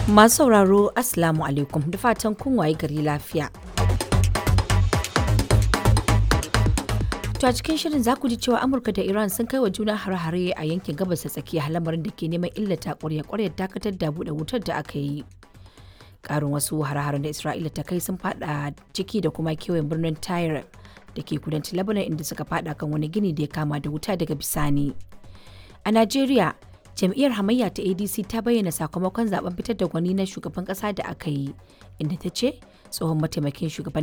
Masu sauraro Assalamu alaikum da fatan kun waye gari lafiya. To a cikin shirin za ku ji cewa Amurka da Iran sun kai wa juna hare-hare a yankin gabas ta tsakiya lamarin da ke neman illata ƙwarya-ƙwaryar dakatar da buɗe wutar da aka yi. Ƙarin wasu hare-haren da Isra'ila ta kai sun fada ciki da kuma kewayen birnin Tyre da ke kudancin Lebanon inda suka fada kan wani gini da ya kama da wuta daga bisani. A Najeriya, jam'iyyar hamayya ta adc ta bayyana sakamakon zaben fitar da gwani na shugaban kasa da aka yi inda ta ce tsohon mataimakin shugaban